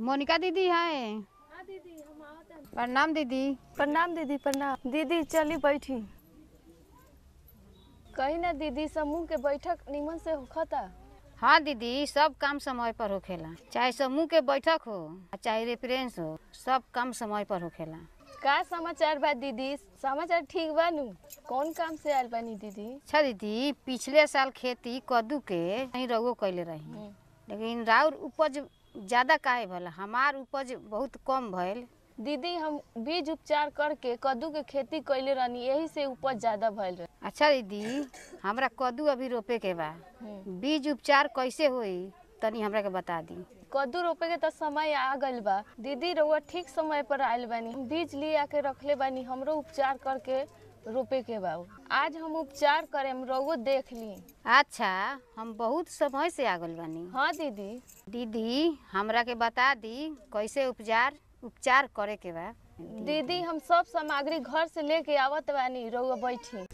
मोनिका दीदी है प्रणाम दीदी प्रणाम दीदी प्रणाम दीदी चली बैठी कही ना दीदी समूह के बैठक निमन से होखता हाँ दीदी सब काम समय पर होखेला चाहे समूह के बैठक हो आ चाहे रेफरेंस हो सब काम समय पर होखेला का समाचार बा दीदी समाचार ठीक बा नु कौन काम से आयल बानी दीदी अच्छा दीदी पिछले साल खेती कद्दू के नहीं रगो कैले रही लेकिन राउर उपज ज्यादा काहे भला हमार उपज बहुत कम भइल दीदी हम बीज उपचार करके कद्दू के खेती कैले रहनी यही से उपज ज्यादा भइल रहे अच्छा दीदी हमरा कद्दू अभी रोपे के बा बीज उपचार कैसे होई तनी हमरा के बता दी कद्दू रोपे के तो समय आ गइल बा दीदी रउआ ठीक समय पर आयल बानी हम बीज ले आके रखले बानी हमरो उपचार करके रोपे के बा आज हम उपचार करेम रउआ देख ली अच्छा हम बहुत समय से आ गइल बानी हाँ दीदी दीदी हमरा के बता दी कैसे उपचार उपचार करे के बा दीदी हम सब सामग्री घर से लेके आवत बानी रउआ बैठी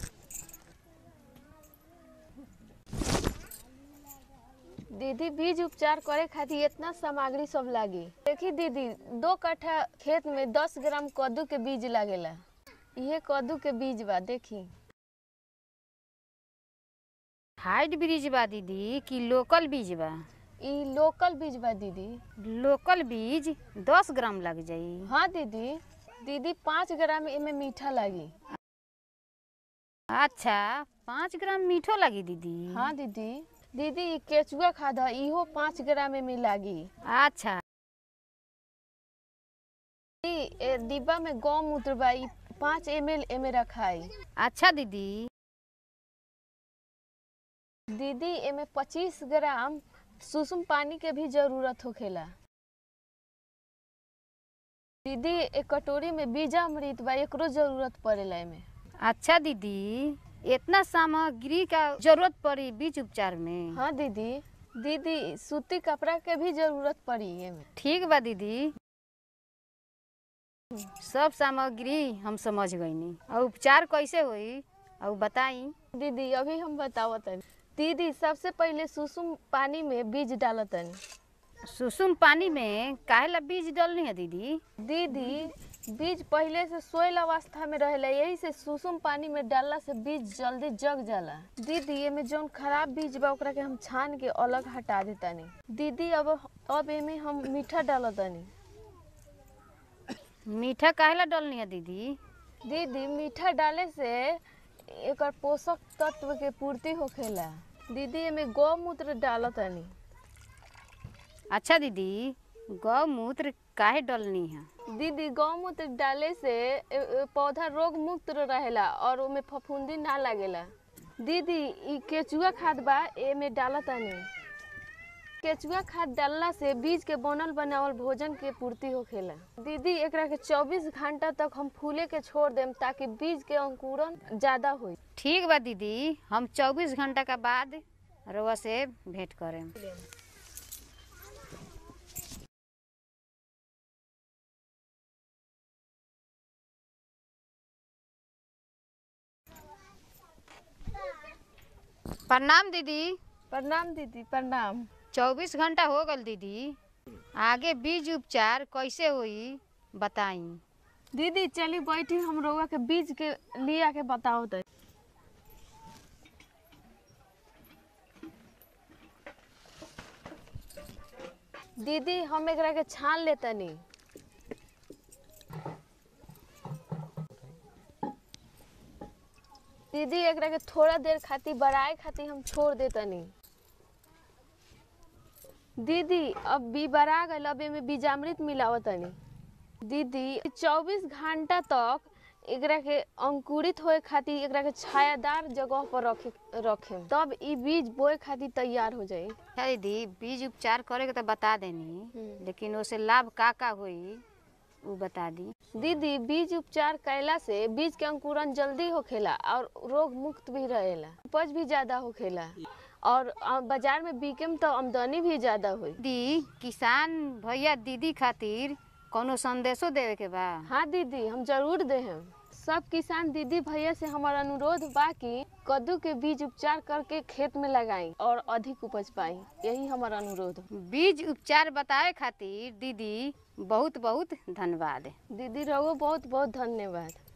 दीदी बीज उपचार करे खातिर इतना सामग्री सब लागी देखी दीदी दो कट्ठा खेत में दस ग्राम कद्दू के बीज लागेला ये कद्दू के बीज बा देखी हाइट ब्रिज बा दीदी कि लोकल बीज बा ई लोकल बीज बा दीदी लोकल बीज दस ग्राम लग जाई हाँ दीदी दीदी पाँच ग्राम एमे मीठा लागी अच्छा पाँच ग्राम मीठो लगी दीदी हाँ दीदी दीदी ई केचुआ खाद ह इहो पाँच ग्राम एमे लागी अच्छा ई ए डिब्बा में गौमूत्र बा ई पाँच एम एल एमे रखाई अच्छा दीदी दीदी एमे पच्चीस ग्राम सुसुम पानी के भी जरूरत होखेला दीदी एक कटोरी में बीजा अमृत बा एकरो जरूरत पड़ेला एमे अच्छा दीदी इतना सामग्री का जरूरत पड़ी बीज उपचार में हाँ दीदी दीदी सूती कपड़ा के भी जरूरत पड़ी एमे ठीक बा दीदी सब सामग्री हम समझ गईनी और उपचार कैसे होई और बताई दीदी अभी हम बतावतनी दीदी सबसे पहले सुसुम पानी में बीज डालतनी सुसुम पानी में काहेला बीज डलनी है दीदी दीदी बीज पहले से सोयल अवस्था में रहेला यही से सुसुम पानी में डालला से बीज जल्दी जग जाला दीदी एमे जौन खराब बीज बा ओकरा के हम छान के अलग हटा देतानी दीदी अब अब एमे हम मीठा डालतानी मीठा काहेला डलनी है दीदी दीदी मीठा डाले से एकर पोषक तत्व के पूर्ति होखेला दीदी एमे गौमूत्र डालतानी अच्छा दीदी गौमूत्र काहे डलनी है दीदी गौमूत्र डाले से ए- ए- पौधा रोग मुक्त रहेला और ओमे फफूंदी ना लागेला दीदी ई केचुआ खाद बा एमे डालतानी केचुआ खाद डालला से बीज के बनल बनावल भोजन के पूर्ति होखेला दीदी एकरा के 24 घंटा तक हम फूले के छोड़ देम ताकि बीज के अंकुरन ज्यादा होई ठीक बा दीदी हम 24 घंटा का बाद रउआ से भेंट करें प्रणाम दीदी प्रणाम दीदी प्रणाम 24 घंटा हो गल दीदी आगे बीज उपचार कैसे होई बताई दीदी चली बैठी हम रउआ के बीज के लिया के बताओ तो दीदी हम एकरा के छान लेतनी दीदी एकरा के थोड़ा देर खातिर बड़ाए खातिर हम छोड़ देतनी दीदी अब बी बड़ा गल अब एमे बीजामृत मिलावतनी दीदी 24 घंटा तक एकरा के अंकुरित होए खातिर एकरा के छायादार जगह पर रखे रखे तब ई बीज बोए खातिर तैयार हो जाई अच्छा दीदी बीज उपचार करे के तो बता देनी लेकिन उसे लाभ का का होई वो बता दी दीदी बीज उपचार कैला से बीज के अंकुरन जल्दी होखेला और रोग मुक्त भी रहेला उपज भी ज्यादा होखेला और अ, बाजार में बिकेम तो आमदनी भी ज्यादा होई दीदी किसान भैया दीदी खातिर कोनो संदेशो देवे के बा हाँ दीदी हम जरूर दे हम सब किसान दीदी भैया से हमार अनुरोध बा कि कद्दू के बीज उपचार करके खेत में लगाई और अधिक उपज पाई यही हमार अनुरोध बा। बीज उपचार बताए खातिर दीदी बहुत बहुत धन्यवाद दीदी रहो बहुत बहुत धन्यवाद